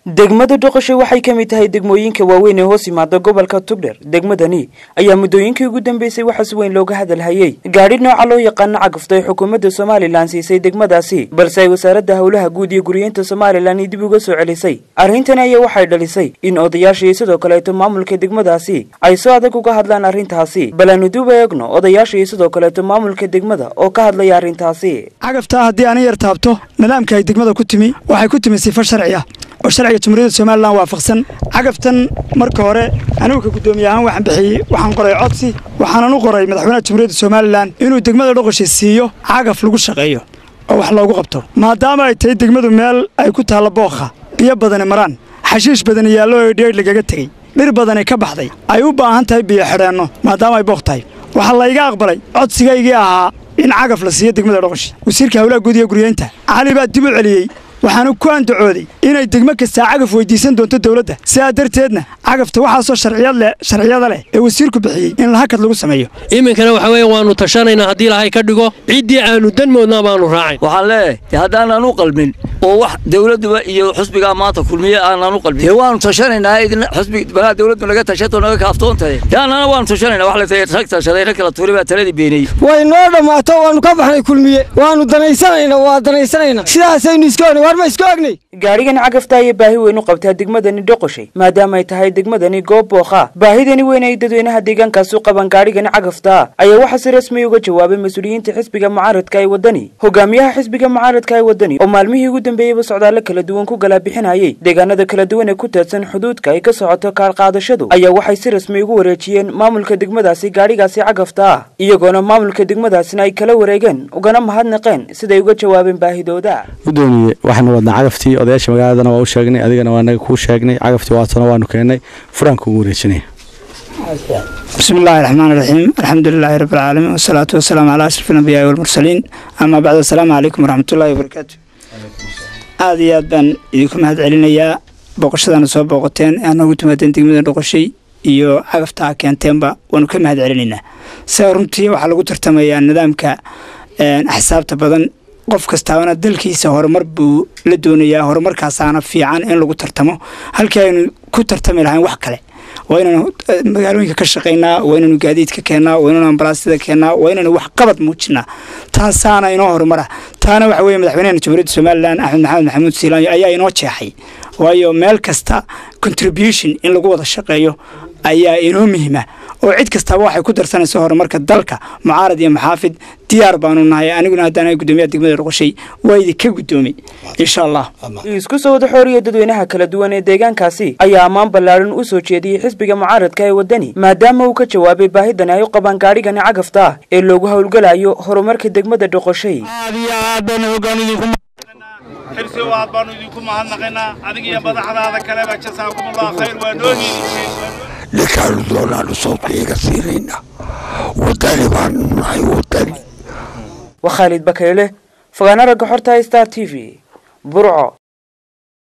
degmada dhoqosho waxay ka mid tahay degmooyinka waaweyn ee hoos yimaada gobolka tugdher degmadani ayaa muddooyinkii ugu dambeysay waxaa si weyn looga hadalhayey gaadhi nooca loo yaqaano cagafta ay xukuumadda somalilan siisay degmadaasi balse ay wasaaradda howlaha guud iyo guriyeynta somalilan dib uga soo celisay arrintani ayaa waxay dhalisay in odayaasha iyo sidoo kaleeto maamulka degmadaasi ay soo adag uga hadlaan arrintaasi bal aanu duuba eegno odayaasha iyo sidoo kaleeto maamulka degmada oo ka hadlaya arrintaasi cagaftaa haddii ana yar taabto nidaamka ay degmada ku timi waxay ku timi sifo sharci ah oo sharciga jumhuuriyadda somalilan waafaqsan cagaftan marka hore anigu ka guddoomiye ahaan waxaan bixiyey waxaan qoray codsi waxaanan u qoray madaxweynaha jumhuuriyadda somalilan inuu degmada dhoqosha siiyo cagaf lagu shaqeeyo oo wax loogu qabto maadaama ay tahay degmadu meel ay ku taallo bookha biyo badani maraan xashiish badani yaallo oo dheer lagaga tegey dhir badani ka baxday ay u baahan tahay biyo xidheenno maadaama ay bookh tahay waxaa layga aqbalay codsigaygii ahaa in cagaf la siiyo degmada dhoqoshi wasiirka howlaha guud iyo guryeynta cali baa dib u celiyey waxaanu ku andacooday inay degmo kastaa cagaf weydiisan doonto dowladda sidaa darteedna cagafta waxaasoo sharciyada leh ee wasiirku bixiyey in lahakad lagu sameeyo iminkana waxa weeye waannu tashanaynaa haddii lahay ka dhigo ciddii aanu danmoodnaa baannu raacayn waxaan leeyahay haddaanan u qalmin oo wax dowladduba iyo xusbigaa maanta kulmiye aanan u qalmin dee waannu tashanaynaa idin xusbi balaa dowladdu naga tashato naga kaaftoontahay dee annana waannu tashanayna wax latay rag tashaday rag kala tuuri baa taladii beeniyey way noo dhammaato waannu ka baxnay kulmiye waannu danaysanayna waa danaysanayna sidaasaynu iska ognay waar ma iska ognay gaadhigan cagafta ayay baahi weyn u qabtaa degmadani dhoqoshay maadaama ay tahay degmadani goob bookha baahidani weyn ay dadweynaha deegaankaasi u qaban gaadhigani cagafta ayaa waxaa si rasmi uga jawaabay mas-uuliyiinta xisbiga mucaaradka ee waddani hogaamiyaha xisbiga mucaaradka ee waddani oo maalmihii ugu dambeeyeyba socdaallo kala duwan ku galaabixinayay deegaanada kala duwan ee ku teedsan xuduudka ay ka socoto kaalqaadashadu ayaa waxay si rasmi ugu wareejiyeen maamulka degmadaasi gaadhigaasi cagafta ah iyagoona maamulka degmadaasina ay kala wareegeen ugana mahadnaqeen siday uga jawaabeen baahidooda gudoomiye waxaanu wadnaa cagaftii odayaasha magaaladana waa u sheegnay adigana waa naga kuu sheegnay cagaftii waatana waanu keennay furaanka ugu wareejinaya bismi illaahi raxmaan iraxiim alxamdulilaahi rabbi alcaalamiin wasalaatu wasalaamu calaa ashraf alambiyaai walmursaliin amaa bacd assalaamu calaykum waraxmatullaahi wabarakaatu aada iyo aad baan idinku mahad celinayaa booqashadaana soo booqoteen ee noogu timaadeen degmada dhoqoshay iyo cagaftaa keenteenba waanu ka mahad celinaynaa sida runtii waxaa lagu tartamayaa nidaamka axsaabta badan qof kastaabana dalkiisa horumar buu la doonayaa horumarkaasaana fiican in lagu tartamo halkii aynu ku tartami lahayn wax kale waa inaynu magaalooyinka ka shaqaynaa waa inaynu gaadiidka keennaa waa inaynu ambalaastida keennaa waa inaynu wax qabad muujinaa taasaana inoo horumara taana waxa weye madaxweynaha jamhuuriyadda somalilan axmed maxamed maxamuud siilaanyo ayaa inoo jeexay waayo meel kasta contribution in lagu wada shaqeeyo ayaa inoo muhima oo cid kastaaba waxay ku darsanaysa horumarka dalka mucaarad iyo maxaafid diyaar baanu nahay aniguna haddaan gudoomiyaha degmada dhoqoshay waa idinka guddoomay insha allah isku soo wada xooriya dadweynaha kala duwan ee deegaankaasi ayaa ammaan ballaadhan u soo jeediyey xisbiga mucaaradka ee waddani maadaama uu ka jawaabay baahidani ay u qabaan gaadhigani cagafta ah ee loogu howlgalayo horumarka degmada dhoqoshay xirsi aad baanu idinku mahadnaqaynaa adiga iyo madaxdaada kaleba jasaakumullah khayr waa noo hiiliseen ninkaanu doonaanu sawdka iga siinaynaa wadani baanu nahay wadani waa khaalid bakayle fogaana ragga xorta star t v burco